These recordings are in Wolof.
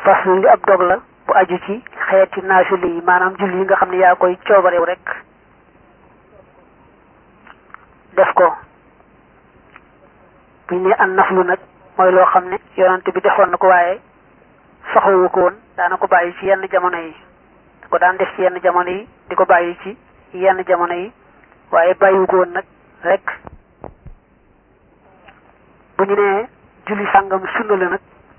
faslu li ab dog la bu aju ci xeeti naafile yi maanaam julli yi nga xam ne yaa koy coobarew rek def ko bu ñu ne an naflu nag mooy loo xam ne yonante bi defoon na ko waaye soxlawu ko woon daana ko bàyyi ci yenn jamono yi ko daan def ci yenn jamono yi di ko bàyyi ci yenn jamono yi waaye bàyyiwu ko woon nag rek bu ñu nee julli sàngam sunna la nag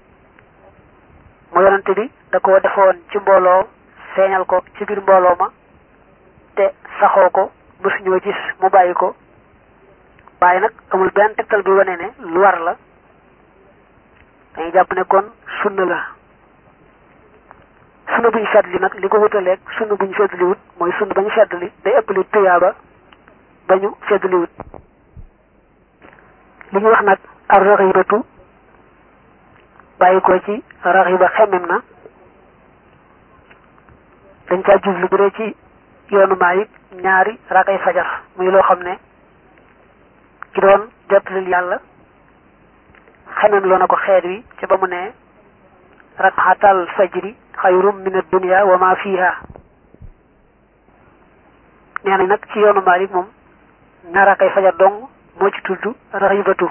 mu yonante bi da ko defoon ci mbooloo feeñal ko ci biir mbooloo ma te saxoo ko mësuñoo gis mu bàyyi ko waaye nag amul benn tegtal bi wane ne lu war la dañuy jàpp ne kon sunna la sunna bu ñu feddli nag li ko wutaleeg sunna bu ñu feddli wut mooy sunna ba ñu feddli day ëpp li tuyaaba ba ñu feddli wut li ñu wax nag ar raxibatu bàyyi ko ci raxiba xemem na dañ caa jublu bu dee ci yoonu maayib ñaari rakay fajar muy loo xam ne ki doon jottalil yàlla xemem loo na ko xeet wi ci ba mu ne rakxatal fajri xayrum min ad-dunya wa ma fiha nee nañ nag ci yoonu maalik moom ñaar rakay fajar dong moo ci tudd raxibatu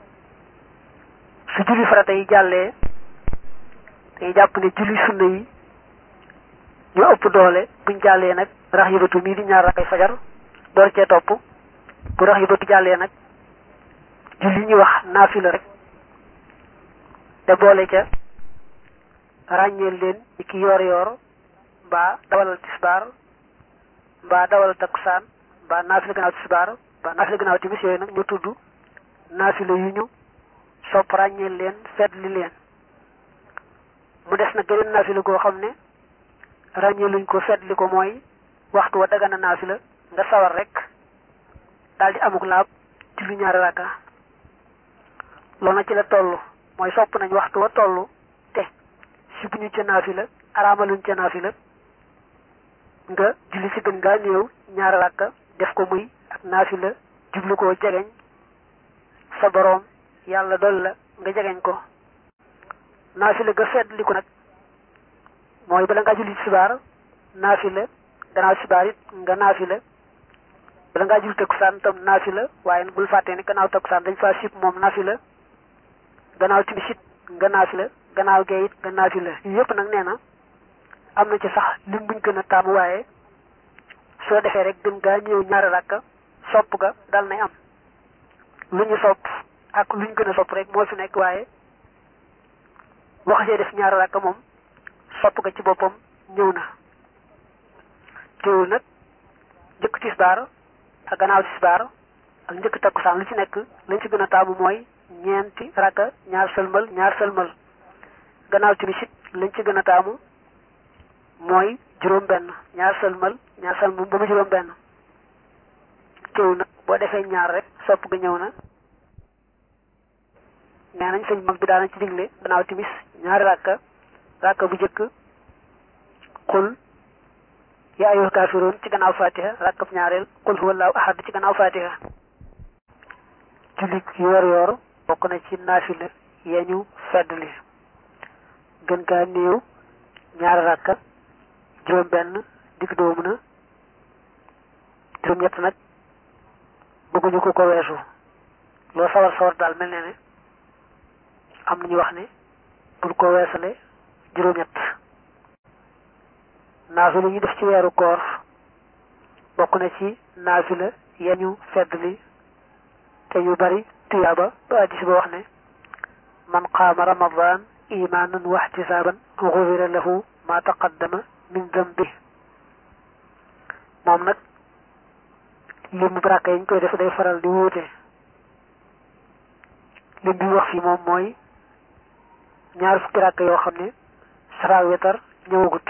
su julli farata yi jàllee dañuy jàpp ne julli sunna yi ñoo ëpp doole buñ jàllee nag raxibatu mii di ñaar rakay fajar door cee topp bu raxibatu jàllee nag julli ñuy wax naafila rek te boole ca ràññeel leen ci ki yoor yoor mbaa dawalal tisbaar mbaa dawalal takkusaan mbaa naafila gannaaw tisbaar mbaa naafila gannaaw timis yooyu nag ñu tudd naafila yu ñu sopp ràññeel leen fetli leen mu des nag geneen naafila goo xam ne ràññeeluñ ko fetli ko mooy waxtu wa dagana naafila nga sawar rek daal di amuk laab julli ñaari rakka loolu nag ci la toll mooy sopp nañ waxtu wa toll te si bu ñu ca naafila araamaluñ ca naafila nga julli si gën ngaa néew ñaari rakka def ko muy ak naafila jublu koo jegeñ sa boroom yàlla dool la nga jegeñ ko naafila ga fedd li ko nag mooy bala ngaa julli sibaar naafila gannaaw sibaar it nga naafila bala ngaa julli takkusaan tam naafila waaye bul fàttee ne gannaaw takkusaan dañ faa sib moom naafila gannaaw timis it nga naafila gannaaw gee it nga naafila yii yëpp nag nee na am na ci sax lim buñ gën a taamu waaye soo defee rek gën gaa ñëw ñaari rakka sopp ga dal nay am lu ñu sopp ak lu ñu gën a sopp rek moo fi nekk waaye wax see def ñaari rakka moom sopp ga ci boppam ñëw na teewul nag njëkk tisbaar ak gannaaw tisbaar ak njëkk takkusaan lu ci nekk lañ ci gën a taamu mooy ñeenti rakka ñaar sëlmal ñaar sëlmal gannaaw timis it lañ ci gën a taamu mooy juróom benn ñaar sëlmal ñaar sëlmal ba mu juróom benn teewul nag boo defee ñaar rek sopp ga ñëw na nee nañ sëñ mag bi daana ci digle gannaaw timis ñaari rakka rakka bu jëkk xul yaa ayyuhal kaafiruun ci gannaaw fatiha rakkab ñaareel qul huwallaahu ahad ci gannaaw fatiha julli yoor yoor bokk na ci naafila ya ñu feddli gën gaa néew ñaari rakka juróom benn digg doomu na juróom ñett nag bëgguñu ko ko weesu loo sawar sawar daal mel ne ne am nañu wax ne bul ko weesale juróom ñett naafila ñu def ci weeru koor bokk na ci naafila ya ñu feddli te yu bari tuyaaba ba addis ba wax ne man qaama ramadan imaanan wa ihtisaaban gufira lahu ma taqaddama min dambi moom nag limu baraka yi ñu koy def day faral di wuute lim bi wax fii moom mooy ñaar fukki rakk yoo xam ne safa wetar ñëwagut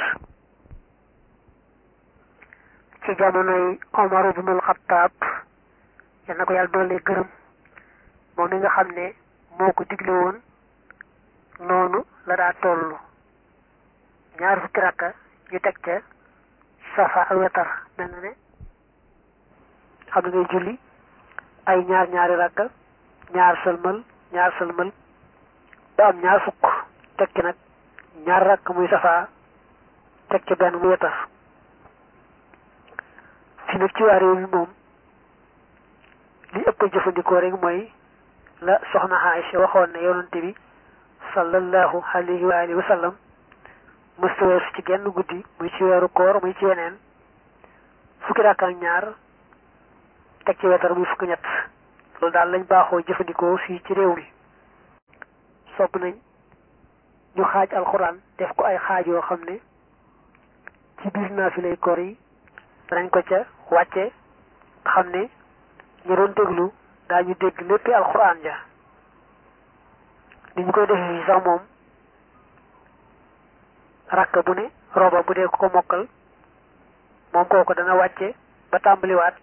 ci jamonoy Omar ibnul Xattaab yal na ko yàlla doole gërëm moom mi nga xam ne moo ko digle woon noonu la daa tollu ñaar fukki rakka yu teg ca safa ak wetar mel na ne xam ne ngay julli ay ñaar ñaari rakka ñaar sëlmal ñaar sëlmal ba am ñaar fukk tekki nag ñaar rakk muy safaa teg ci benn mu wetar fi nag ci waa réew mi moom li ëpp jëfandikoo rek mooy la soxna Aïcha waxoon ne yonante bi sallallahu alayhi wa alihi wa sallam mësta weesu ci genn guddi muy ci weeru koor muy ci weneen fukki rakk ak ñaar teg ci wetar muy fukki ñett loolu daal lañ baaxoo jëfandikoo fii ci réew mi sopp nañ ñu xaaj alxuraan def ko ay xaaj yoo xam ne ci biir naafilay koor yi danañ ko ca wàcce xam ne ñu doon déglu daañu dégg léppi alxuraan ja ni ñu koy defee fii sax moom rakk bu ne roba bu dee ko mokkal moom kooku dana wàcce ba tàmbaliwaat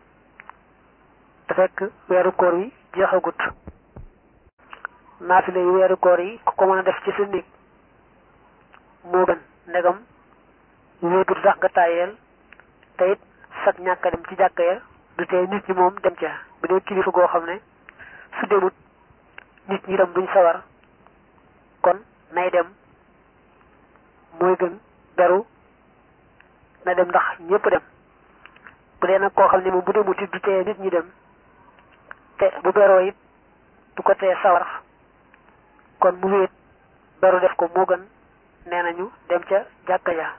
te fekk weeru koor yi jeexagut naafile yi weeru koor yi ku ko mën a def ci sa néeg moo gën ndegam wéetul sax nga tàyyeel te it sag ñàkk a dem ci jàkka ya du tee nit ñi moom dem ca bu dee kilifa goo xam ne su demut nit ñi dem duñ sawar kon nay dem mooy gën beru na dem ndax ñëpp dem bu dee nag koo xam ne moom bu demut it du tee nit ñi dem te bu beroo it du ko tee sawar kon mu wéet beru def ko moo gën nee nañu dem ca jàkka ja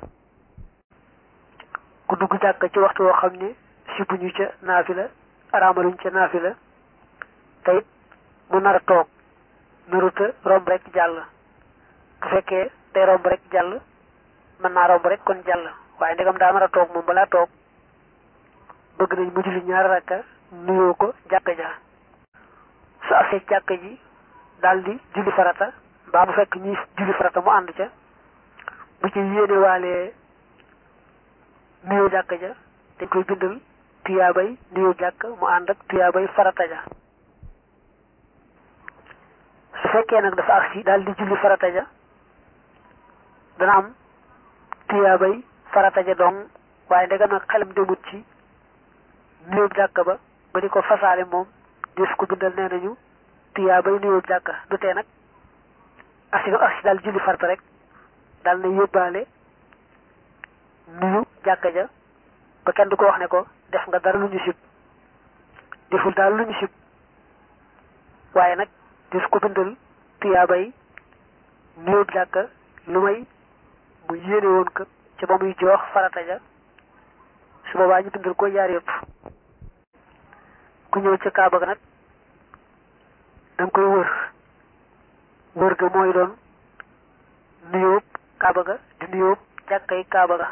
ku dugg jàkka ci waxtu woo xam ne sibuñu ca naafila araamaluñ ca naafila te it mu nar a toog naruta romb rek jàll bu fekkee day romb rek jàll mën naa romb rek kon jàll waaye ndegam daa nar a toog moom balaa toog bëgg nañ mu julli ñaari rakka nuyoo ko jàkka ja su agsee jàkka ji daldi julli farata mbaa bu fekk ñi julli farata mu ànd ca bu ci yéene waalee nuyoo jàkka ja dañ koy bindal tuyaabay nuyoo jàkk mu ànd ak tuyaabay farata ja su fekkee nag dafa agsi daldi julli farata ja dana am tuyaabay farata ja dong waaye ndegam nag xelam demut ci nuyoo jàkk ba ba di ko fasaale moom des ko bindal nee nañu tuyaa bay nuyoo jàkka du tee nag asi nga asi daal julli farta rek daal na yóbbaale nuyu jàkka ja ba kenn du ko wax ne ko def nga dara lu ñu sib deful daal lu ñu sib waaye nag des ko bindal tuyaa bay nuyoo jàkka lu may mu yéene woon ko ca ba muy joox farata ja su boobaa ñu bindal ko yaar yëpp ku ñëw ca kaaba ga nag danga koy wër wër ga mooy doon nuyóob kaaba ga di nuyóob jàkkay kaaba ga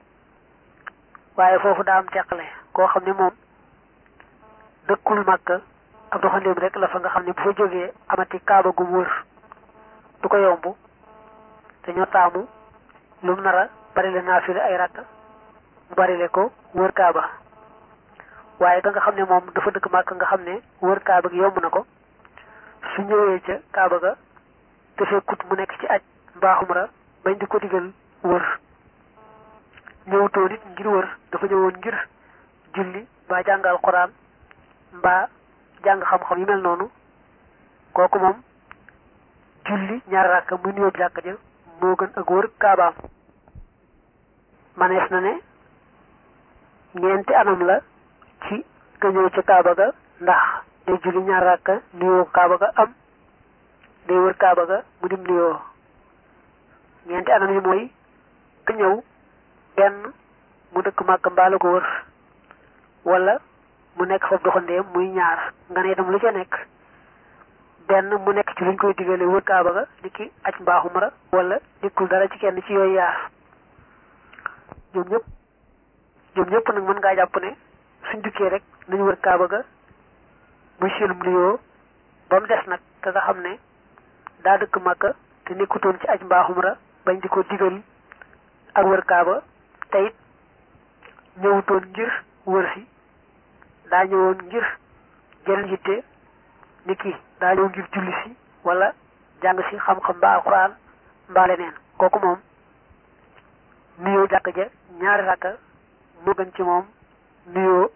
waaye foofu daa am teqale koo xam ne moom dëkkul màkk ab doxandéem rek la fa nga xam ne bu fa jógee amati kaaba gu wër du ko yomb dañoo taamu lu mu nar a bari le naafile ay rakk mu bari le ko wër kaaba waaye ka nga xam ne moom dafa dëkk màkk nga xam ne wër kaaba gi yomb na ko su ñëwee ca kaaba ga te fekkut mu nekk ci aj mbaaxum ra bañ di ko digal wër ñëwutoo nit ngir wër dafa ñëwoon ngir julli mbaa jàng alxuraan mbaa jàng xam-xam yu mel noonu kooku moom julli ñaari rakka muy nuyoo jàkka ja moo gën ak wër kaabaam manees na ne ñeenti anam la ci ka ñëw ca kaaba ga ndax day julli ñaar rakka nuyoo kaaba ga am day wër kaaba ga mu dim nuyoo ñeenti anam yi mooy ka ñëw benn mu dëkk màkk mbaa la ko wër wala mu nekk foofu doxandeem muy ñaar nga ne itam lu ca nekk benn mu nekk ci luñ koy digale wër kaaba ga ni ki aj mbaaxu mara wala nekkul dara ci kenn ci yooyu yaar ñoom ñëpp ñoom ñëpp nag mën ngaa jàpp ne suñ dukkee rek nañu wër kaaba ga muy seenum nuyoo ba mu des nag te nga xam ne daa dëkk màkka te nekkutoon ci aj mbaaxum ra bañ di ko digal ak wër kaaba te it ñëwutoon ngir wër si daa ñëwoon ngir jël yitte ni ki daa ñëw ngir julli si wala jàng si xam-xam ba alxuraan mbaa leneen kooku moom nuyoo jàkk ja ñaari rakka moo gën ci moom nuyoo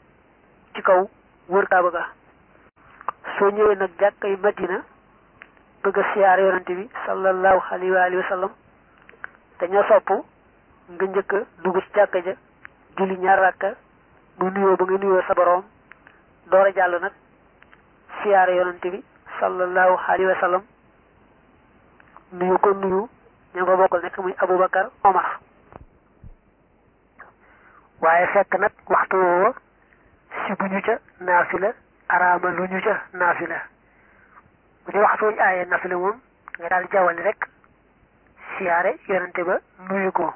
ci kaw wër kaaba ga soo ñëwee nag jàkkay madina bëgg a siyaare yonante bi sallallahu alayhi wa alihi wa sallam dañoo sopp nga njëkk a dugg ci jàkka ja julli ñaar rakka mu nuyoo ba nga nuyoo sa boroom door a jàll nag siyaare yonante bi sallallahu alayhi wa sallam nuyu ko nuyu ña ko bokkal nekk muy Aboubacar Omar waaye fekk nag waxtu woowa si bu ñu ca naafila araama lu ñu ca naafila bu dee waxtu wuñu aayee naafila moom nga daal jawali rek siyaare yonante ba nuyu ko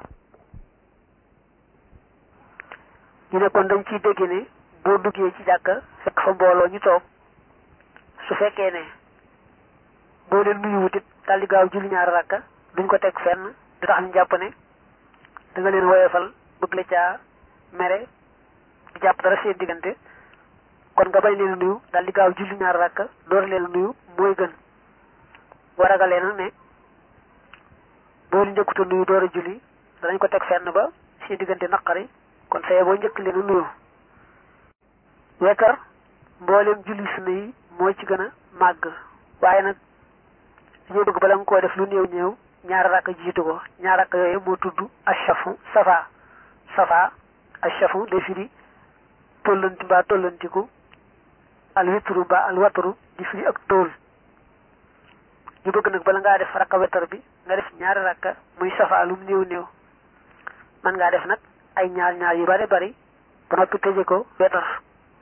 ñu ne kon dañ ciy dégg ne boo duggee ci jàkka fekk fa mbooloo ñu toog su fekkee ne boo leen nuyu wutit daal di gaaw julli ñaari rakka duñ ko teg fenn du tax ñu jàpp ne da nga leen woyofal bëgg la caa mere di jàpp dara seen diggante kon nga bañ leen nuyu daal di gaaw julli ñaari rakka door leen nuyu mooy gën boo ragalee nag ne boo leen njëkkuta nuyu door a julli danañ ko teg fenn ba seen diggante naqari kon saye boo njëkk leen nuyu wekkar mboolem julli sunna yi moo ci gën a màgg waaye nag dañoo bëgg bala nga koo def lu néew néew ñaar rakk jiitu ko ñaar rakk yooyu moo tudd ashafu safa safa ashafu day firi tollanti mbaa tollantiku al witru mbaa al watru di firi ak tool ñu bëgg nag bala ngaa def rakka wetar bi nga def ñaari rakka muy safa lum néew néew man ngaa def nag ay ñaar ñaar yu bari bari ba noppi tëje ko wetar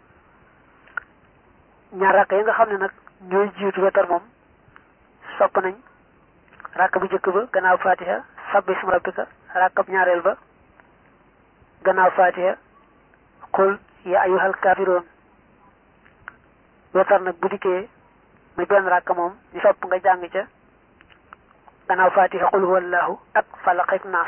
ñaar rakka yi nga xam ne nag ñooy jiitu wetar moom sopp nañ rakk bu njëkk ba gannaaw fatiha sabbi isma rabbika rakkab ñaareel ba gannaaw fatiha qul ya ayyuhal kaafiroon wetar nag bu dikkee muy benn rakk moom ñu sopp nga jàng ca gannaaw fatiha qul huwallahu ak falaq ak naas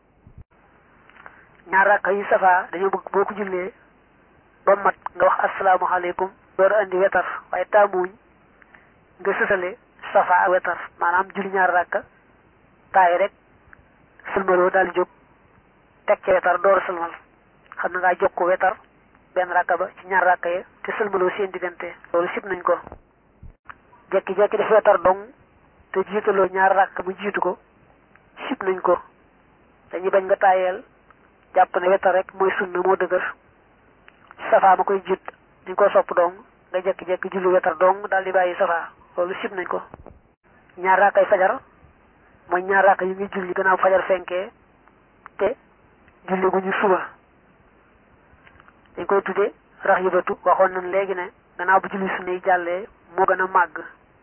ñaar rakk yi safa dañoo bëgg boo ko jullee ba mat nga wax asalaamaaleykum door a andi wetar waaye taamuñ nga sësale safa ak wetar maanaam julli ñaar rakka taay rek sëlmaloo daal jóg teg ca wetar door a sëlmal xam na ngaa jóg ko wetar benn rakka ba ci ñaar rakka ya te sëlmaloo seen diggante loolu sib nañ ko jekki-jekki def wetar dong te jiitaloo ñaar rakka mu jiitu ko sib nañ ko dañuy bañ nga taayeel jàpp ne wetar rek mooy sunna moo dëgër safa ma koy jiit dañ ko sopp dong nga jekki-jekki julli wetar dong daal di bàyyi safa loolu sib nañ ko ñaar raakay fajar mooy ñaar raaka yi ngi julli gannaaw fajar fenkee te julli gu ñu suba dañ koy tudde rax yëbatu waxoon nañ léegi ne gannaaw bu julli sunna yi jàllee moo gën a màgg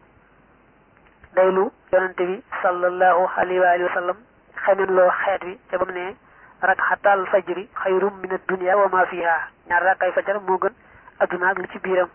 daylu yonante bi sallallahu alayhi wa alihi wa sallam xemen loo xeet wi ca ba mu ne rakxatal fajri xayrum min ad-dunya wa ma fiha ñaar raakay fajar moo gën adduna ak li ci biiram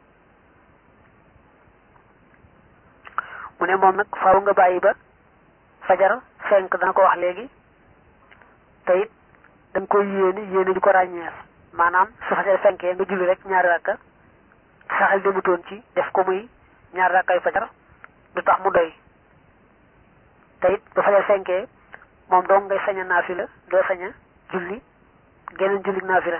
mu ne moom nag faaw nga bàyyi ba fajar fenk dana ko wax léegi te it da nga koy yéene yéene di ko ràññeer maanaam su fajar fenkee nga julli rek ñaari rakka saxal demutoon ci def ko muy ñaari rakkay fajar du tax mu doy te it ba fajar fenkee moom dong ngay sañ a naafila doo sañ a julli geneen julli naafila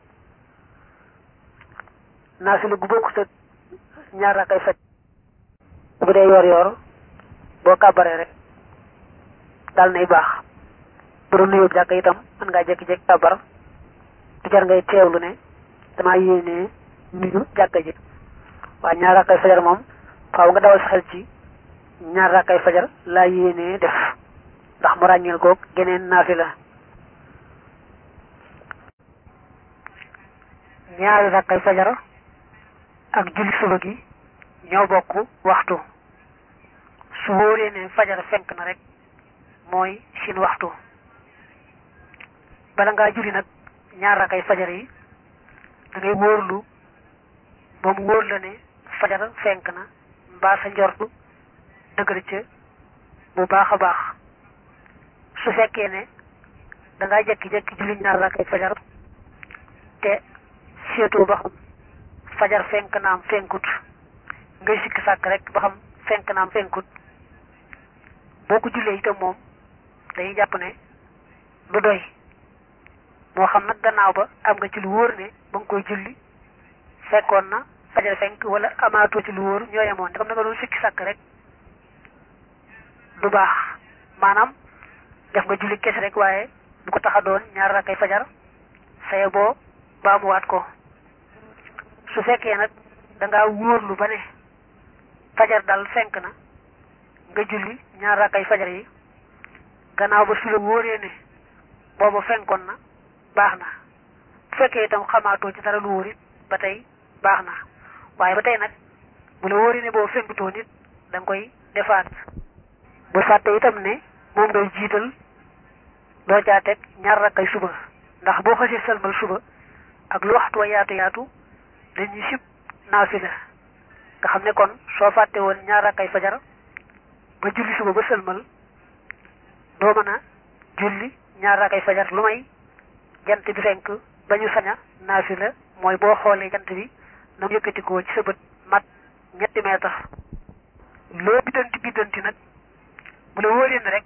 naafila gu bokkut ak ñaari rakkay fajar bu dee yor yor boo kàbbaree rek dal nay baax bu doon nuyoo jàkk itam mën ngaa jékki-jékki kàbbar du jar ngay teewlu ne damaa yéenee nuyu jàkka ji waaye ñaar rakkay fajar moom faaw nga dawal sa xel ci ñaar rakkay fajar laa yéenee def ndax mu ràññeel koog geneen naafila ñaari rakkay fajar ak julli suba gi ñoo bokk waxtu su wóoree ne fajar fenk na rek mooy seen waxtu bala ngaa julli nag ñaar rakay fajar yi da ngay wóorlu ba mu wóor la ne fajar fenk na mbaa sa njortu dëgër ca bu baax a baax su fekkee ne da ngaa jekki-jekki julli ñaar rakay fajar te seetoo ba xam fajar fenk naam fenkut ngay sikki sàkk rek ba xam fenk naam fenkut boo ko jullee itam moom dañuy jàpp ne du doy moo xam nag gannaaw ba am nga ci lu wóor ne ba nga koy julli fekkoon na fajar fenk wala amaatoo ci lu wóor ñoo yemoon te xam na nga doon sikki sàkk rek du baax maanaam def nga julli kese rek waaye bu ko tax a doon ñaar rakkay fajar saye boo baamuwaat ko su fekkee nag da ngaa wóorlu ba ne fajar dal fenk na nga julli ñaar rakkay fajar yi gannaaw ba su la wóoree ne booba fenkoon na baax na bu fekkee itam xamaatoo ci dara lu wóor it ba tey baax na waaye ba tey nag bu la wóoree ne booba fenkutoo nit da nga koy defaat bu fàtte itam ne moom ngay jiital doo caa teg ñaar rakkay suba ndax boo xasee sëlmal suba ak lu waxtu wa yaatu yaatu dañuy sib naafila nga xam ne kon soo fàtte woon ñaar rakkay fajar ba julli suba ba sëlmal doo mën a julli ñaar rakkay fajar lu may jant bi fenk ba ñu sañ a naafila mooy boo xoolee jant bi na mu yëkkatikoo ci sa bët mat ñetti meetar loo biddanti biddanti nag bu la wóoree ne rek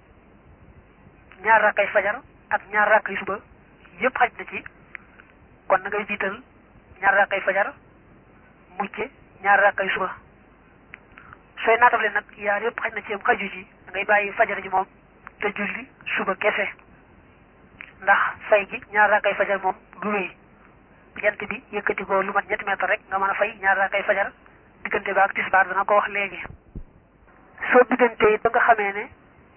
ñaar rakkay fajar ak ñaar rakkay suba yëpp xaj na ci kon na ngay jiital ñaar rakkay fajar mujje ñaar rakkay suba sooy naatable nag yaar yëpp xaj na ci am xaju ci da ngay bàyyi fajar ji moom te julli suba kese ndax fay gi ñaar rakkay fajar moom du wéy jant bi yëkkati ko lu mat ñetti mètre rek nga mën a fay ñaar rakkay fajar diggante ba ak tisbaar dana ko wax léegi soo diggante it ba nga xamee ne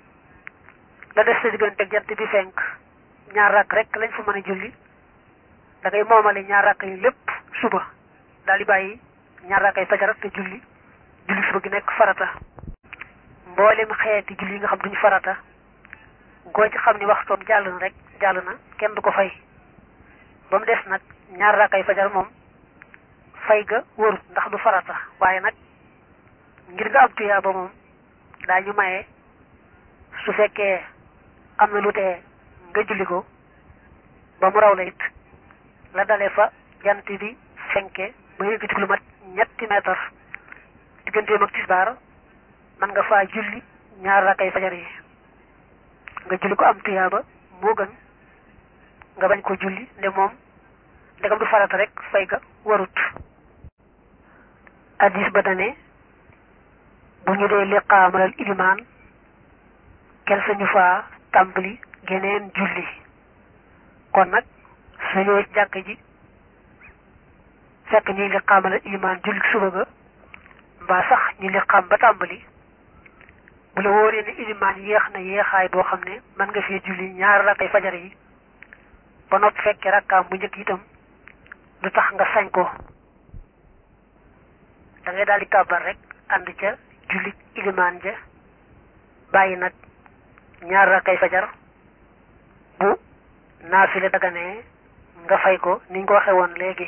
la des sa diggante ak jant bi fenk ñaar rakk rek lañ fa mën a julli da ngay moomale ñaar rakk yi lépp suba daal di bàyyi ñaar rakkay fajar te julli julli suba gi nekk farata mboolem xeeti julli yi nga xam duñu farata goo ci xam ni waxtoom jàll na rek jàll na kenn du ko fay ba mu des nag ñaar rakkay fajar moom fay ga wërut ndax du farata waaye nag ngir nga am tuyaa ba moom daañu maye su fekkee am na lu tee nga julli ko ba mu raw la it la dale fa jant bi fenke ba yëkkati lu mat ñetti meetar digganteem ak tisbaar man nga faa julli ñaar rakkay fajar yi nga julli ko am tuyaaba moo gën nga bañ ko julli nde moom ndegam du farata rek fay ga warut addis ba dane bu ñu dee liqaamalal ilimaan kel sañu faa tàmbali geneen julli kon nag su ñëwee ci jàkk ji fekk ñuy liqaamalal ilimaan julli suba ga mbaa sax ñu liqaam ba tàmbali bu la wóoree ne ilimaan yéex na yéexaay boo xam ne mën nga fee julli ñaar rakkay fajar yi ba noppi fekkee rakkaam bu njëkk itam du tax nga sañ ko da ngay daal di kàbbar rek ànd ca julli ilimaan ja bàyyi nag ñaar rakkay fajar bu naafile daganee nga fay ko niñ ko waxe woon léegi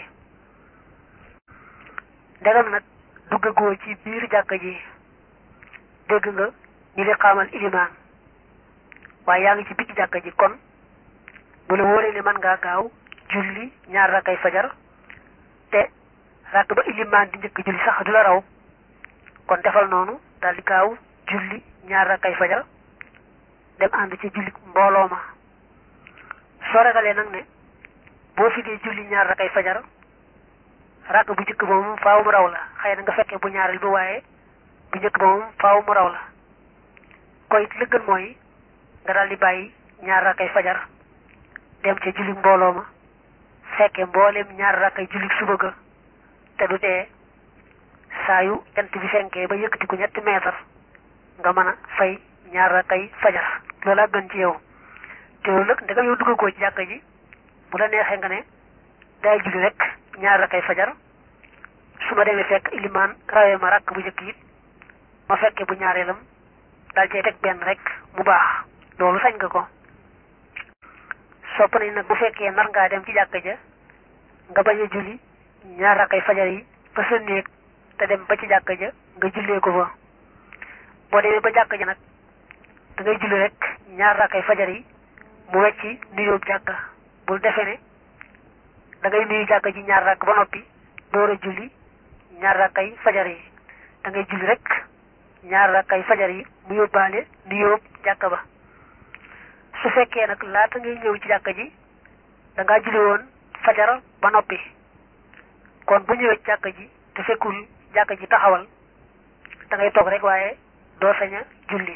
ndegam nag duggagoo ci biir jàkka ji dégg nga ñi li xaamal ilimaan waaye yaa ngi ci biir jàkka ji kon bu la wóoree ne mën ngaa gaaw julli ñaar rakkay fajar te rakk ba ilimaan di njëkk julli sax du la raw kon defal noonu daal di gaaw julli ñaar rakkay fajar dem ànd ci julli mbooloo ma soo ragalee nag ne boo fi dee julli ñaar rakkay fajar rakk bu njëkk ba moom faaw mu raw la xëy na nga fekkee bu ñaareel bi waaye bu njëkk ba moom faaw mu raw la koy li gën mooy nga daal di bàyyi ñaar rakkay fajar dem ca julli mbooloo ma fekke mbooleem ñaar rakkay julli suba ga te du tee saa yu jant bi fenkee ba yëkkati ko ñetti meetar nga mën a fay ñaar rakkay fajar loola gën ci yow te loolu nag ndegam yow duggagoo ci jàkka ji bu la neexee nga ne day julli rek ñaar rakkay fajar su ma demee fekk ilimaan rawee ma rakk bu njëkk it ma fekke bu ñaareelam daal cay teg benn rek mu baax loolu sañ nga ko sopp nañ nag bu fekkee nar ngaa dem ci jàkka ja nga bañ a julli ñaar rakkay fajar yi ba sa néeg te dem ba ci jàkka ja nga jullee ko fa boo demee ba jàkka ja nag da ngay julli rek ñaar rakkay fajar yi mu wecci nuyoo jàkka bul defee ne da ngay nuyu jàkka ji ñaar rakk ba noppi door a julli ñaar rakkay fajar yi da ngay julli rek ñaar rakkay fajar yi mu yóbbaale nuyoo jàkka ba su fekkee nag laata ngay ñëw ci jàkka ji da ngaa julli woon fajar ba noppi kon bu ñëwee ci jàkka ji te fekkul jàkka ji taxawal da ngay toog rek waaye doo sañ a julli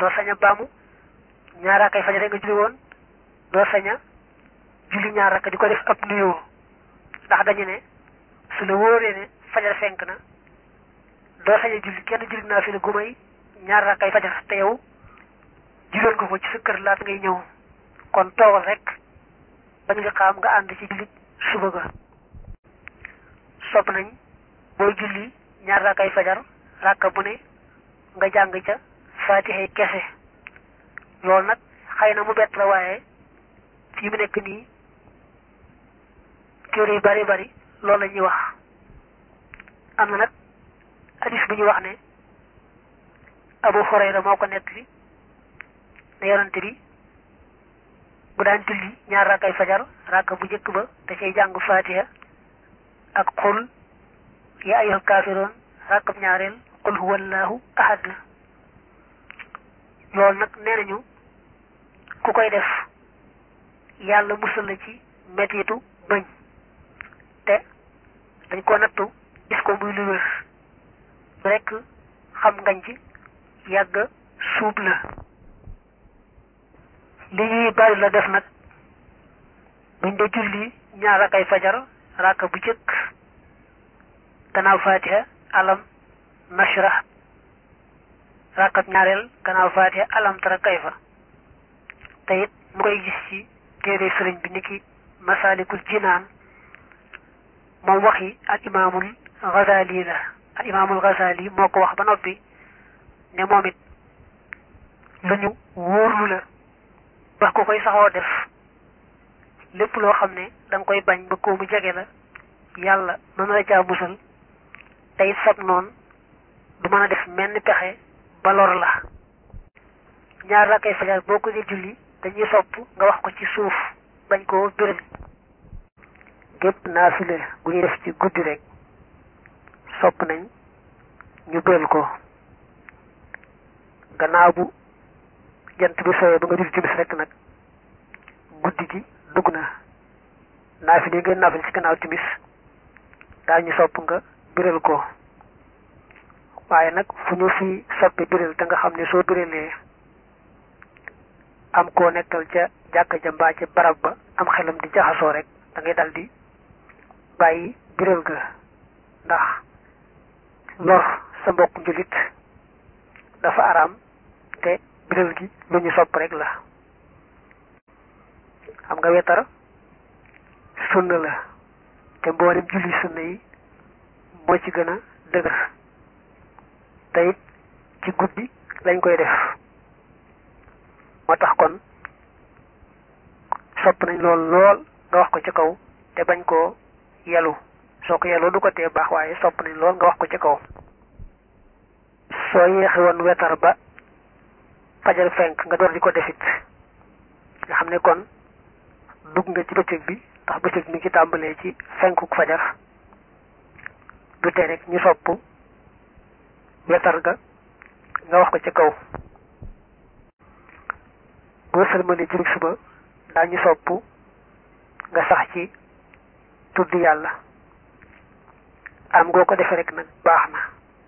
doo sañ a baamu ñaar rakkay fajar nga julli woon doo sañ a julli ñaar rakk di ko def ab nuyoo ndax dañu ne su la wóoree ne fajar fenk na doo sañ a julli kenn julli naa fi la gumay ñaar rakkay fajar te yow julloon ko ko ci sa kër laat ngay ñëw kon toogal rek bañ nga xam nga ànd ci julli suba ga sopp nañ booy julli ñaar rakkay fajar rakka bu ne nga jàng ca faatixe kese loolu nag xëy na mu bett la waaye fii mu nekk nii téere yu bari bari loolu la ñuy wax am na nag hadis bu ñu wax ne Abu Hurayra moo ko nettali ne yonante bi bu daan julli ñaar rakkay fajar rakka bu njëkk ba da cay jàng faatiha ak xul ya ayyuhal kaafiroon rakkab ñaareel qul huwallahu ahad loolu nag nee nañu ku koy def yàlla musal la ci mettitu bëñ te dañ ko nattu gis ko muy lu wér rekk xam ngañ ci yàgg suub la li ñuy bari la def nag buñ dee julli ñaar rakkay fajar rakka bu jëkk gannaaw fatiha alam nashrah rakkab ñaareel gannaaw fatiha alam tara kayfa te it mu koy gis ci téere sëriñ bi niki masalikul jinaan moom waxi al imaamul Ghazali la al imaamul Ghazali moo ko wax ba noppi ne moom it lu ñu wóorlu la ba ko koy saxoo def lépp loo xam ne da nga koy bañ ba ko mu jege la yàlla mën na la caa musal te it sab noonu du mën a def menn pexe ba lor la ñaar rakkay fajar boo ko dee julli dañuy sopp nga wax ko ci suuf bañ koo biral gépp naafile bu ñuy def ci guddi rek sopp nañ ñu biral ko gannaaw bu jant bi sooyee ba nga julli timis rek nag guddi gi dugg na naafile yi ngeen naafile ci gannaaw timis daal ñu sopp nga biral ko waaye nag fu ñu fi soppi biral te nga xam ne soo biralee am koo nekkal ca jàkka ja mbaa ca barab ba am xelam di jaxasoo rek da ngay dal di bàyyi biral ga ndax lor sa mbokk njulit dafa araam te biral gi lu ñu sopp rek la xam nga wetar sunna la te mboolem julli sunna yi moo ci gën a dëgër te it ci guddi lañ koy def moo tax kon sopp nañ lool lool nga wax ko ci kaw te bañ koo yelu soo ko yeloo du ko tee baax waaye sopp nañ lool nga wax ko ci kaw soo yeexe woon wetar ba fajar fenk nga door di ko defit nga xam ne kon dugg nga ci bëccëg bi ndax bëccëg mi ngi tàmbalee ci fenkuk fajar du tee rek ñu sopp wetar ga nga wax ko ci kaw boo sëlmalee jullit suba daañu sopp nga sax ci tudd yàlla am ngoo ko defee rek nag baax na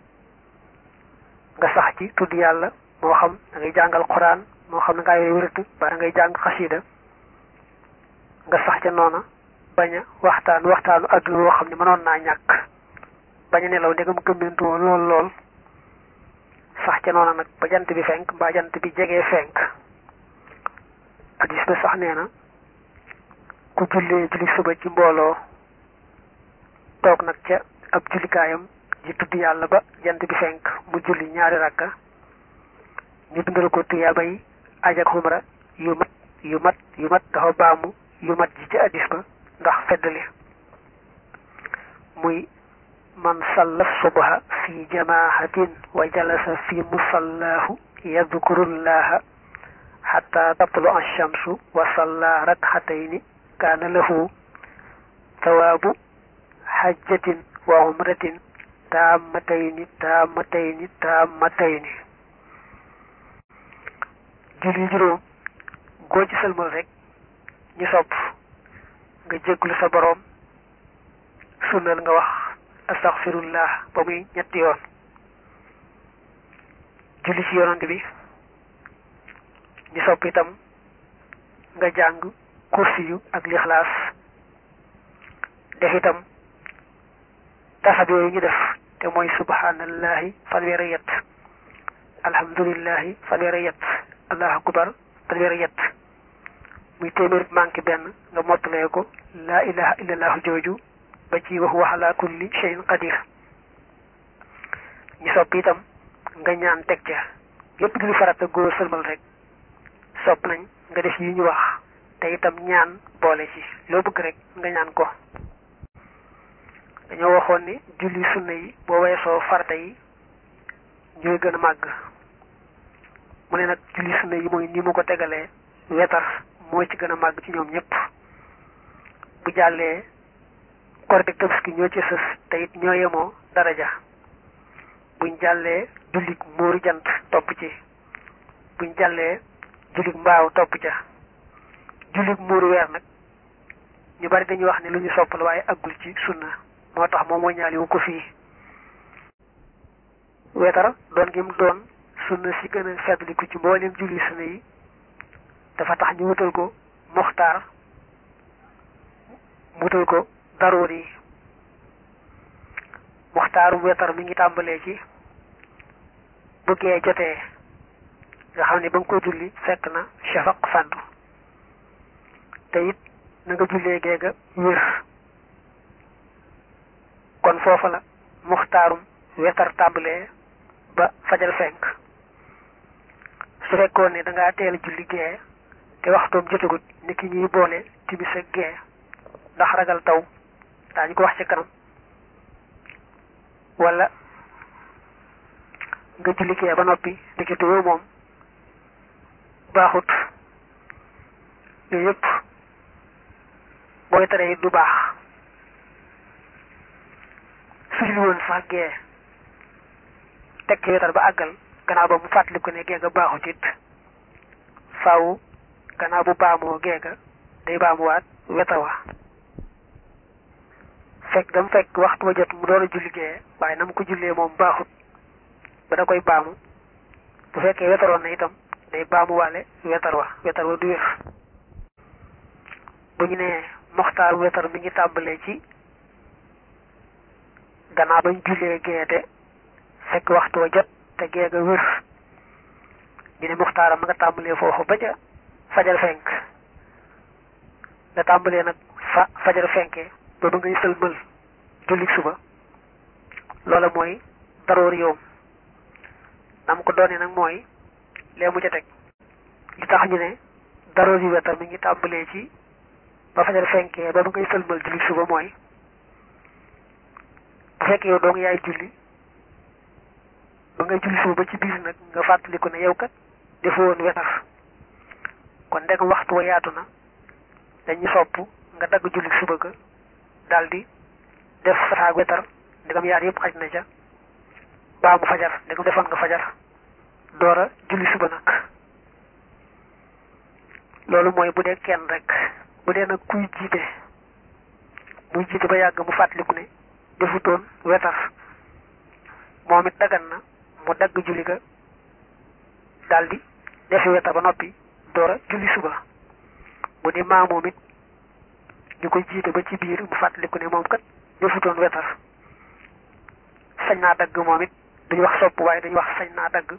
nga sax ci tudd yàlla moo xam da ngay jàngal xuraan moo xam ne ngaa yooyu wërëtu ba da ngay jàng xasida nga sax ca noona bañ a waxtaan waxtaanu àdduna woo xam ne mënoon naa ñàkk bañ a nelaw ndegam gëmmentoo lool lool sax ca noona nag ba jant bi fenk mbaa jant bi jegee fenk hadis ba sax nee na ku jullee julli suba ci mbooloo toog nag ca ab jullikaayam ji tudd yàlla ba jant bi fenk mu julli ñaari rakka ñu bindal ko tuyaabay aj ak xumra yu mat yu mat yu mat dafa baamu yu mat ji ci hadis ba ndax feddali muy man salla subha fi jamaahatin wa jalasa fi musallaahu yadkurullaha xata tatlu alchamsu wa salla rakxatayni kaana lahu tawaabu xajjatin wa umratin taammatayni taammatayni taammatayni julli juróom goo ci sëlmal rek ñu sopp nga jégglu sa boroom sunnal nga wax astaxfirullah ba muy ñetti yoon julli ci yonante bi ñu sopp itam nga jàng kursi yu ak lixlaas def itam tasab yooyu ñu def te mooy subhanallahi fanweeri yett alhamdulillahi fanweeri yett allahu akbar fanweeri yett muy téeméer manqué benn nga mottalee ko laa ilaha illallahu jooju ba ci wax wa ala kulli shay'in qadir ñu sopp itam nga ñaan teg ca lépp lu farata góor sëlmal rek sopp nañ nga def yi ñu wax te itam ñaan boole ci loo bëgg rek nga ñaan ko dañoo waxoon ni julli sunna yi boo weesoo farata yi ñooy gën a màgg mu ne nag julli sunna yi mooy ni mu ko tegalee wetar moo ci gën a màgg ci ñoom ñëpp bu jàllee korite ak tabaski ñoo ci sës te it ñoo yemoo daraja buñ jàllee jullit muuru jant topp ci buñ jàllee jullit mbaaw topp ca jullit muuru weer nag ñu bari dañuy wax ne lu ñu sopp la waaye aggul ci sunna moo tax moom mooy ñaali wu ko fii wetar doon gi mu doon sunna si gën a feddliku ci mboolem julli sunna yi dafa tax ñu wutal ko moxtaar mu wutal ko daroor yi moxtaaru wetar mi ngi tàmbalee ci bu gee jotee nga xam ne ba nga ko julli fekk na shafaq fàddu te it na nga jullee geega wér kon foofa la muxtaarum wetar tàmbalee ba fajal fenk su fekkoon ne da ngaa teel a julli gee te waxtoom jotagut ni ki ñuy boole timis ak gee ndax ragal taw daañu ko wax ci kanam wala nga julli gee ba noppi ndekete yow moom baaxut yooyu yëpp booy tere it du baax su julli woon sax gee teg ci wetar ba àggal gannaaw ba mu fàttali ko ne geega baaxut it faaw gannaaw bu baamoo geega day baamuwaat wetar wa fekk dam fekk waxtu wa jot mu door a julli gee waaye na mu ko jullee moom baaxut ba da koy baamu bu fekkee wetaroon na itam day baamuwaale wetar wa wetar wa du wér bu ñu nee moxtaar wetar mi ngi tàmbalee ci gannaaw bañ jullee geete fekk waxtu wa jot te geega wér ñu ne muxtaaram ma nga tàmbalee foofu ba ca fajar fenk nga tàmbalee nag fa fajar fenkee ba ba ngay sëlmal jullik suba loola mooy daroor yoom nam ko doone nag mooy lee mu ca teg li tax ñu ne daroor yu wetar mi ngi tàmbalee ci ba fajar fenkee ba ba ngay sëlmal jullik suba mooy bu fekkee yow doo nga yaay julli ba ngay julli suba ba ci biir nag nga fàttaliku ne yow kat defoo woon wetar kon ndegam waxtu wa yaatu na dañuy sopp nga dagg julli suba ga daldi def safaag wetar ndegam yaar yëpp xaj na ca baa mu fajar ndegam defoon nga fajar doora julli suba nag loolu mooy bu dee kenn rek bu dee nag kuy jiite muy jiite ba yàgg mu fàttaliku ne defutoon wetar moom it dagan na mu dagg julli ga daldi defi wetar ba noppi doora julli suba bu dee maa moom it ñu koy jiite ba ci biir mu fàttaliku ne moom kat defutoon wetar sañ naa dagg moom it duñu wax sopp waaye dañu wax sañ naa dagg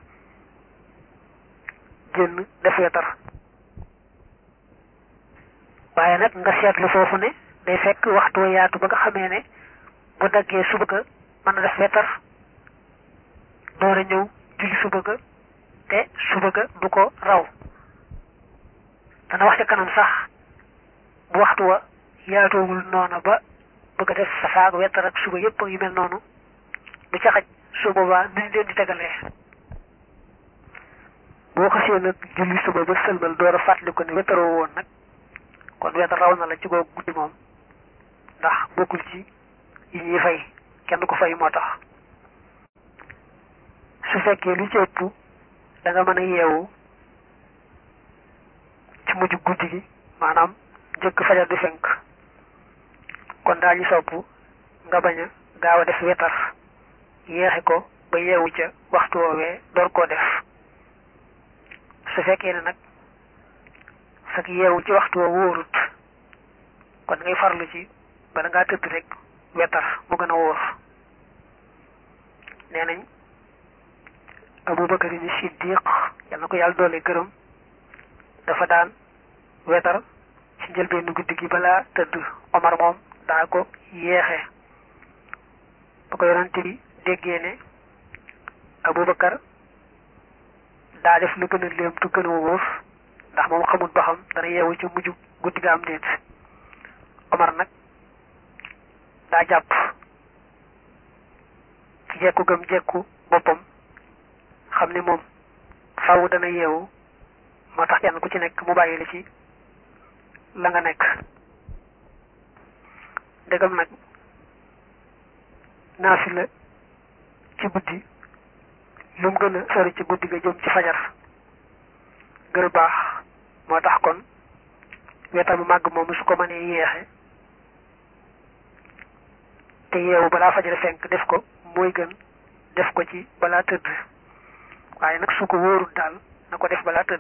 génn def wetar waaye nag nga seetlu foofu ne day fekk waxtu wa yaatu ba nga xamee ne bu daggee suba ga mën na def wetar door a ñëw julli suba ga te suba ga du ko raw dana wax ca kanam sax bu waxtu wa yaatoogul noona ba bëgg a def safaag wetar ak suba yëpp yu mel noonu du ca xaj su boobaa nuñ leen di tegalee boo xasee nag julli suba ba sëlmal door a fàttali ko ne wetaroo woon nag kon wetar raw na la ci googu guddi moom ndax bokkul ci yi ñuy fay kenn ko fay moo tax su fekkee lu ci ëpp da nga mën a yeewu ci mujj guddi gi maanaam njëkk fajar di fenk kon daañu sopp nga bañ a gaaw a def wetar yeexe ko ba yeewu ca waxtu woowee door koo def su fekkee ne nag sak yeewu ci waxtu wa wóorut kon ngay farlu ci bala ngaa tëdd rek wetar mu gën a wóor nee nañ abubakar ni siddiq yal na ko yàlla doole gërëm dafa daan wetar ci njëlbeenu guddi gi balaa tëdd omar moom daa ko yeexe ba ko yonante bi déggee ne abubakar daa def lu gën a léem tu gën a wóor ndax moom xamul ba xam dana yeewu ci mujj guddi ga am déet omar nag daa jàpp ci jekku gëm jekku boppam xam ne moom faaw dana yeewu moo tax kenn ku ci nekk mu bàyyi la ci la nga nekk ndegam nag naafila ci guddi lu mu gën a sori ci guddi ga jëm ci fajar gën a baax moo tax kon wetam bu màgg moomu su ko mënee yeexe te yeewu balaa fajar fenk def ko mooy gën def ko ci balaa tëdd waaye nag su ko wóorul daal na ko def balaa tëdd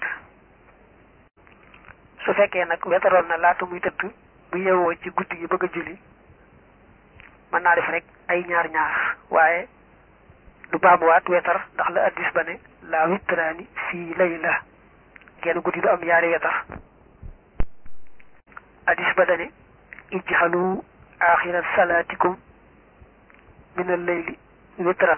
su fekkee nag wetaroon na laata muy tëdd bu yeewoo ci guddi gi bëgg a julli mën naa def rek ay ñaar ñaar waaye du baamuwaat wetar ndax la addis ba ne la witraani fii layla genn guddi du am yaari wetar addis ba dane ijxalu axira salaatikum min al layli witran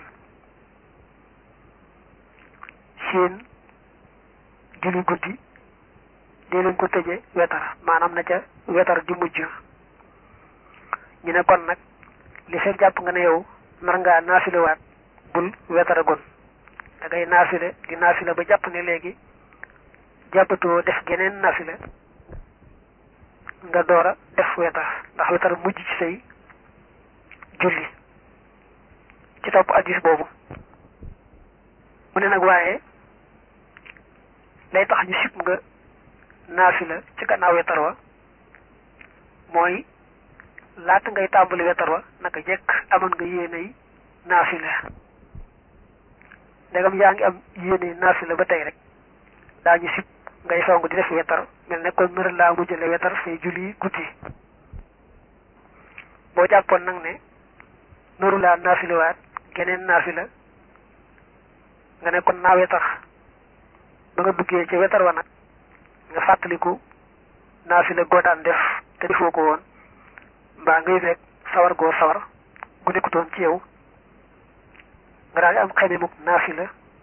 seen julli guddi dee leen ko tëje wetar maanaam na ca wetar di mujj ñu ne kon nag li fekk jàpp nga ne yow nar ngaa naafilewaat bul wetara gon da ngay naafile di naafile ba jàpp ne léegi jàppatoo def geneen naafile nga door a def wetar ndax wetar mujj ci say julli ci topp addis boobu mu ne nag waaye lay tax ñu sib nga naafila ci gannaaw wetar wa mooy laata ngay tàmbali wetar wa naka jekk amoon nga yéenay naafila ndegam yaa ngi am yéene naafila ba tey rek daañu sib ngay song di def wetar mel ne kon mër laa mujjale wetar say julli guddi boo jàppoon nag ne noru laa naafiliwaat geneen naafila nga ne kon naa wetar ba nga duggee ci wetar wa nag nga fàttaliku naafila goo daan def te defoo ko woon mbaa ngay rek sawar goo sawar gu nekkutoon ci yow nga daal di am xeme muk naafila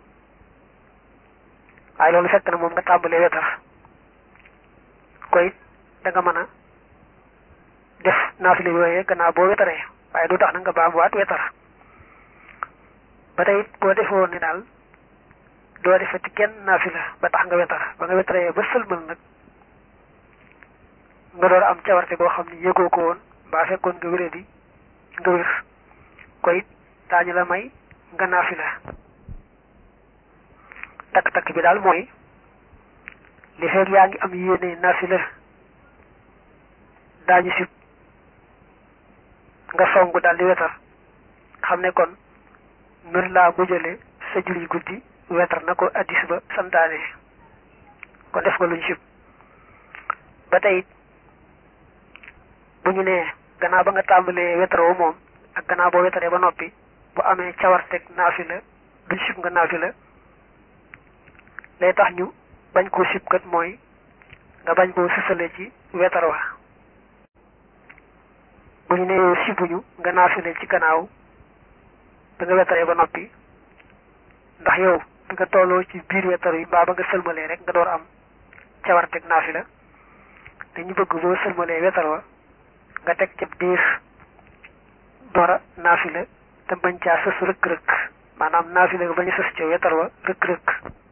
waaye loolu fekk na moom nga tàmbalee wetar koy da nga mën a def naafila yooyee gannaaw boo wetaree waaye du tax na nga baamuwaat wetar ba tey boo defoon ne daal doo defati kenn naafila ba tax nga wetar ba nga wetaree ba sëlmal nag nga door am cawarte boo xam ne yëgoo ko woon mbaa fekkoon nga wéree di nga wér koy daañu la may nga naafila takk-takk bi daal mooy li fekk yaa ngi am yéene naafila daañu sib nga songu daal di wetar xam ne kon mën laa mujjale sa julli guddi wetar na ko addis ba santaane kon def nga luñ sib ba tey bu ñu nee gannaaw ba nga tàmbalee wetaroo moom ak gannaaw boo wetaree ba noppi bu amee cawarteg naafila duñ sib nga naafila lay tax ñu bañ koo sib kat mooy nga bañ koo sësale ci wetar wa bu ñu nee sibuñu nga naafile ci gannaaw da nga wetaree ba noppi ndax yow bi nga tolloo ci biir wetar yi mbaa ba nga sëlmalee rek nga door am cawarteg naafila dañu bëgg boo sëlmalee wetar wa nga teg ca biir dora naafila te bañ caa sës rëkk-rëkk maanaam naafila nga bañ a sës ca wetar wa rëkk-rëkk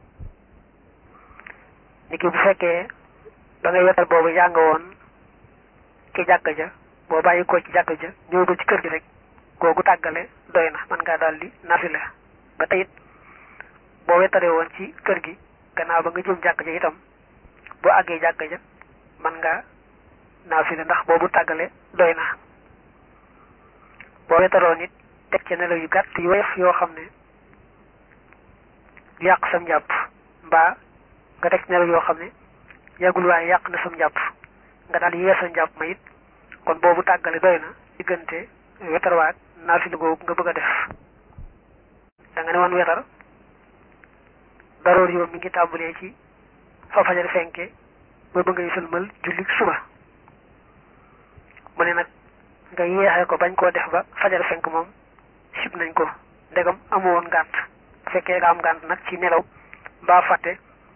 ni ki bu fekkee ba ngay wetar boobu yaa nga woon ci jàkka ja boo bàyyi ko ci jàkka ja ñëw ba ci kër gi rek googu tàggale doy na mën ngaa daal di naafila ba tey it boo wetaree woon ci kër gi gannaaw ba nga jëm jàkka ja itam boo àggee jàkka ja mën ngaa naafila ndax boobu tàggale doy na boo wetaroon it teg ci nelaw yu gàtt yu woyof yoo xam ne yàq sam njàpp mbaa nga teg ci nelaw yoo xam ne yàggul waaye yàq na sam njàpp nga daal yeesa njàpp ma it kon boobu tàggale doy na diggante wetar waag naafila googu nga bëgg a def da nga ne woon wetar daroor yow mi ngi tàmbalee ci fa fajar fenke ba ba ngay sëlmal julli suba mu ne nag nga yeexee ko bañ koo def ba fajar fenk moom sib nañ ko ndegam amu woon ngànt bu fekkee nga am ngànt nag ci nelaw mbaa fàtte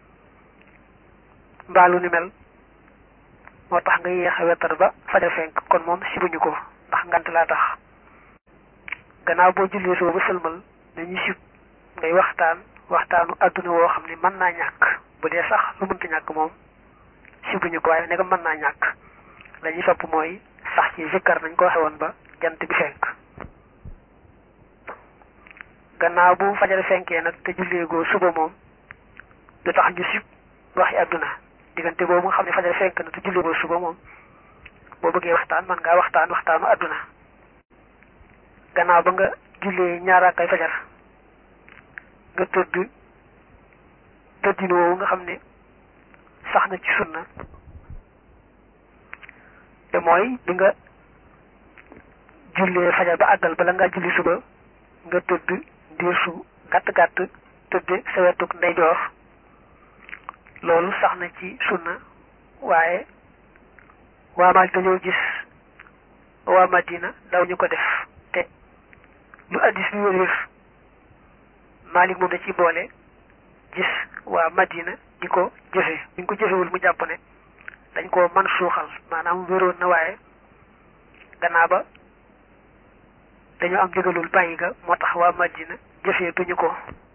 mbaa lu ni mel moo tax nga yéex a wetar ba fajar fenk kon moom sibuñu ko ndax ngant laa tax gannaaw boo jullee suba ba sëlmal dañuy sib ngay waxtaan waxtaanu adduna woo xam ne mën naa ñàkk bu dee sax lu mënta ñàkk moom sibuñu ko waaye ndegam mën naa ñàkk la ñuy sopp mooy sax ci zikkar nañ ko xewoon ba jant bi fenk gannaaw bu fajar fenkee nag te julleegoo suba moom du tax ñu sib waxi adduna diggante boobu nga xam ne fajar fenk na te julleegoo suba moom boo bëggee waxtaan man ngaa waxtaan waxtaanu adduna gannaaw ba nga jullee ñaaraakay fajar nga tëdd tëddin woowu nga xam ne sax na ci sunna te mooy bi nga jullee fajar ba àggal bala ngaa julli suba nga tëdd ndiir su gàtt gàtt tëdd sa wetuk ndeyjoor loolu sax na ci sunna waaye waa Maalik dañoo gis waa Madina daw ñu ko def te lu addis bi wér wér Maalik moom da ci boole gis waa Madina di ko jëfe bu ñu ko jëfewul mu jàpp ne dañ koo man suuxal maanaam wéroon na waaye gannaaw ba dañoo am ndigalul bàyyi ga moo tax waa Madina jëfee duñu ko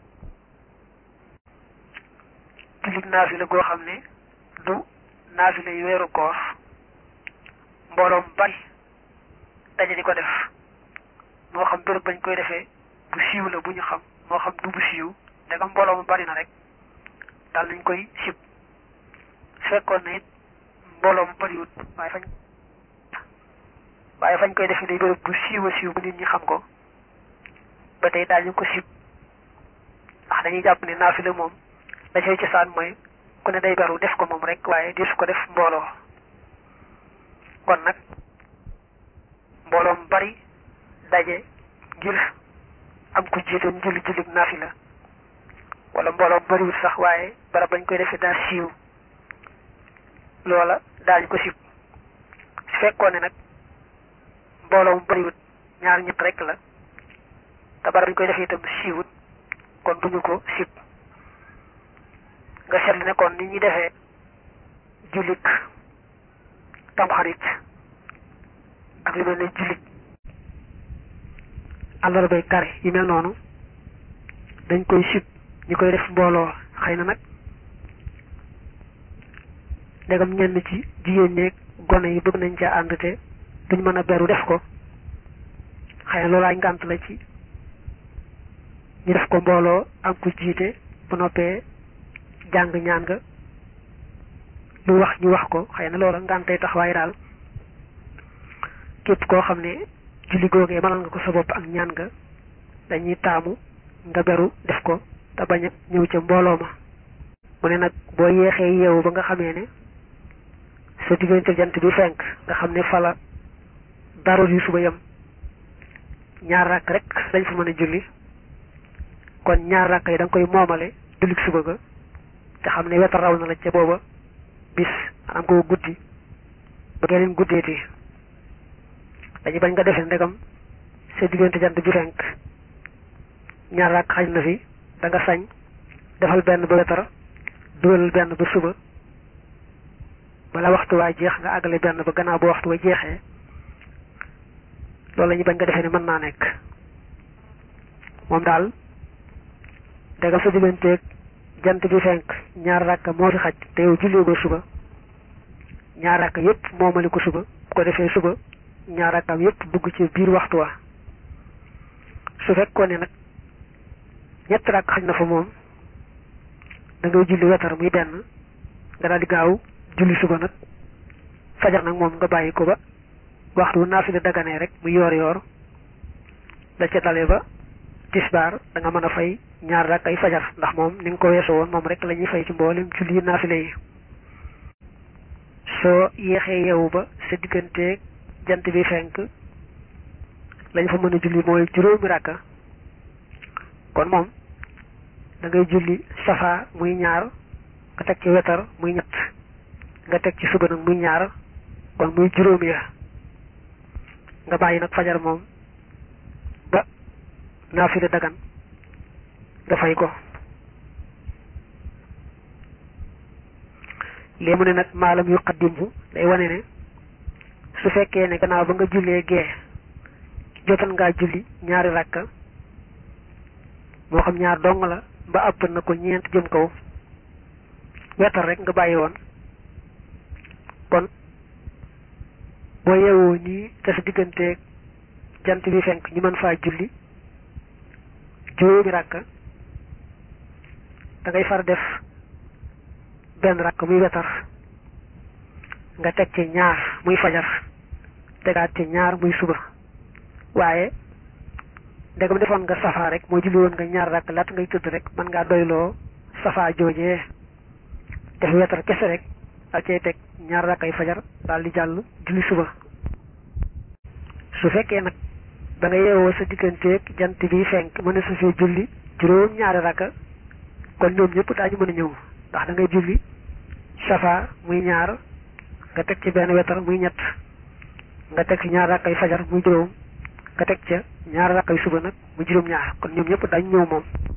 jullit naafila goo xam ne du naafila yu weeru koor mbooloom bari daje di ko def moo xam béréb bañ koy defee bu siiw la bu ñu xam moo xam du bu siiw ndegam mbooloo mu bari na rek daal nañ koy sib fekkoon na it mbooloo mu bariwut waaye fañ waaye fañ koy defee day béréb bu siiw a siiw bu nit ñi xam ko ba tey daal ñu ko sib ndax dañuy jàpp ne naafila moom la cay cosaan mooy ku ne day beru def ko moom rek waaye desu ko def mbooloo kon nag mbooloo mu bari daje ngir am ku jiite julli julli naafila wala mbooloo mu bariwut sax waaye barab bañ koy defee daa siiw loola daañu ko sib su fekkoon ne nag mbooloo mu bariwut ñaar ñett rek la te barab bañ koy defee itam siiwut kon duñu ko sib nga seetlu ne kon ni ñuy defee jullit tamxarit ak lu mel ne jullit àllarbay kare yi mel noonu dañ koy sib ñi koy def mbooloo xëy na nag ndegam ñenn ci jigéen ñeeg gone yi bëgg nañ caa ànd te duñ mën a beru def ko xëy na loolaay ngànt la ci ñu def ko mbooloo am ku jiite bu noppee jàng ñaan nga lu wax ñu wax ko xëy na loola ngàntay tax waaye daal képp koo xam ne julli googee mënal nga ko sa bopp ak ñaan nga dañuy taamu nga beru def ko te bañ a ñëw ca mbooloo ma mu ne nag boo yeexee yeewu ba nga xamee ne sa diggante jant bi fenk nga xam ne fala daroor yu suba yam ñaar rakk rek dañ fa mën a julli kon ñaar rakk yi da nga koy moomale jullit suba ga te xam ne wetar raw na la ca booba bis maanaam ko guddi ba geneen guddeeti dañu bañ nga defee ndegam sa diggante jant bi fenk ñaar rakk xaj na fi da nga sañ defal benn ba wetar dugalal benn ba suba bala waxtu waa jeex nga àggale benn ba gannaaw ba waxtu wa jeexee loolu la ñu bañ nga defee ne mën naa nekk moom daal ndegam sa digganteeg jant bi fenk ñaar rakka moo fi xaj te yow jullee ko suba ñaar rakka yépp moomali ko suba bu ko defee suba ñaar rakkaam yépp dugg ci biir waxtu wa su fekkoon ne nag ñett rakk xaj na fa moom da ngay julli wetar muy benn nga daal di gaaw julli suba nag fajar nag moom nga bàyyi ko ba waxtu naafila daganee rek mu yoor yoor da ca dale ba tisbaar da nga mën a fay ñaar rakk ay fajar ndax moom ni nga ko weesoo woon moom rek la ñuy fay ci mboolem julli naafila yi soo yéexee yeewu ba sa digganteeg jant bi fenk lañ fa mën a julli mooy juróomi ràkka kon moom da ngay julli safa muy ñaar nga teg ci wetar muy ñett nga teg ci suba nag muy ñaar kon muy juróomi ya nga bàyyi nag fajar moom ba naafila dagan nga fay ko lii mu ne nag maalam yu xaddimhu day wane ne su fekkee ne gannaaw ba nga jullee gee jotal ngaa julli ñaari rakka moo xam ñaar dong la ba ëpp na ko ñeent jëm kaw wetal rek nga bàyyi woon kon boo yeewoo nii te sa digganteeg jant bi fenk ñu mën faa julli juróomi rakka da ngay far def benn rakk muy wetar nga teg ci ñaar muy fajar tegaat ci ñaar muy suba waaye ndegam defoon nga safa rek moo julli woon nga ñaar rakk laata ngay tëdd rek mën ngaa doyloo safa joojee def wetar kese rek ak cay teg ñaar rakkay fajar daal di jàll julli suba su fekkee nag da nga yeewoo sa digganteeg jant bi fenk mën na su fee julli juróom ñaari rakka kon ñoom ñëpp daañu mën a ñëw ndax da ngay julli safa muy ñaar nga teg ci benn wetar muy ñett nga teg ci ñaar rakkay fajar muy juróom nga teg ca ñaar rakkay suba nag muy juróom ñaar kon ñoom ñëpp daañu ñëw moom